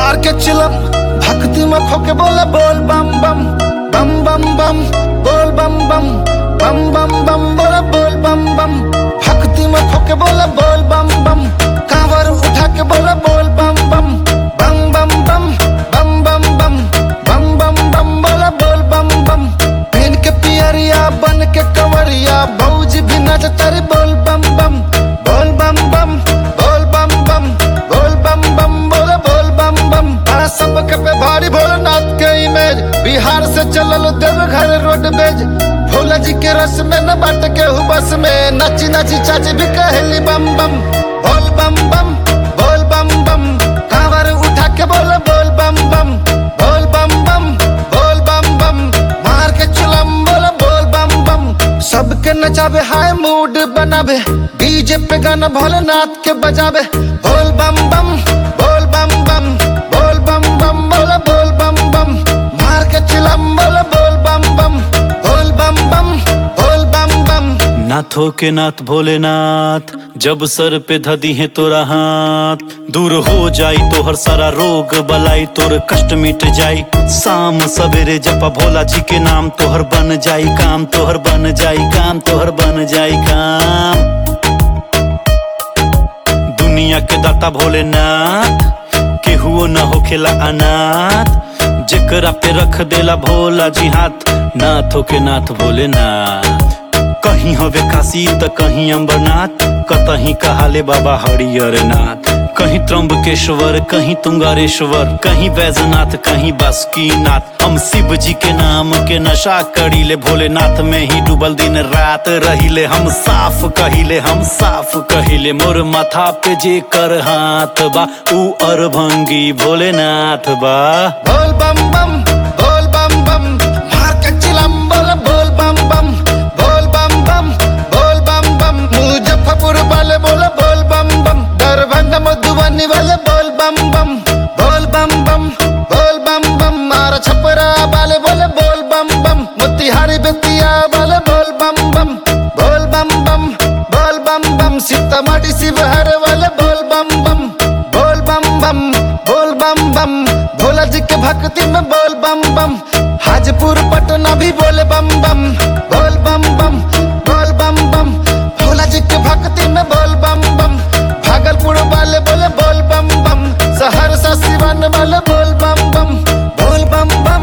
मार के चिलम भक्ति में खोके बोले बोल बम बम बम बम बम बोल बम बम बम बम बम बोले बोल बम बम भक्ति में खोके बोले बोल बम बम कांवर उठा के बोले बोल बम बम बम बम बम बम बम बम बम बम बम बोले बोल बम बम पीन के पियरिया बन के कंवरिया भौजी भी नच तारी बोल बम बम बोल बम बम बोल बम बम बोल बम बम बोले बोल बम बम बड़ा सबके पे भारी भोलेनाथ के इमेज बिहार से चलल देवघर रोड बेज भोला जी के रस में न बाट के हु बस में नची नची चाची भी कहली बम बम बोल बम बम बोल बम बम कांवर उठा के बोले बोल बम बम बोल बम बम बोल बम बम मार के चुलम बोले बोल बम बम सबके नचावे हाय मूड बनावे डीजे पे गाना भोलेनाथ के बजावे बोल बम बम बोल बम बम बोल बम बम बोले बोल बम बम मार के चिलम बोले बोल बम बम बोल बम बम बोल बम बम नाथों के नाथ भोलेनाथ जब सर पे धदी है तोरा हाथ दूर हो जाई तोहर सारा रोग बलाई तोर कष्ट मिट जाई शाम सवेरे जपा भोला जी के नाम तोहर बन जाई काम तोहर बन जाई काम तोहर बन जाई काम दुनिया के दाता भोलेनाथ केहुओ न होखेला अनाथ जेकरा पे रख देला भोला जी हाथ नाथों के नाथ भोलेनाथ कहीं हवे काशी त कहीं अम्बरनाथ कतहीं कहाले बाबा हरियर नाथ कहीं त्र्यंबकेश्वर कहीं तुंगारेश्वर कहीं बैजनाथ कहीं बासुकीनाथ हम शिव जी के नाम के नशा करीले भोलेनाथ में ही डूबल दिन रात रहिले हम साफ कहिले हम साफ कहिले मोर माथा पे जे कर हाथ बा ऊ अरभंगी भोलेनाथ बा बोल बम बम बोल बम बम मार के चिलम बोल बोल बम बम बोल बम बम बोल बम बम मुजफ्फरपुर वाले बोले बोल बम बम दरभंगा मधुबनी वाले बोल बम बम बोल बम बम बोल बम बम मार छपरा वाले बोले बोल बम बम मोतिहारी बेतिया वाले बोल बम बम बोल बम बम बोल बम बम सीतामढ़ी शिवहर वाले बोल बम बम बोल बम बम बोल बम बम भोला जी के भक्ति में बोल बम बम हाजपुर पटना भी बोले बम बम बोल बम बम बोल बम बम भोला जी के भक्ति में बोल बम बम भागलपुर वाले बोले बोल बम बम सहरसा सिवान वाले बोल बम बम बोल बम बम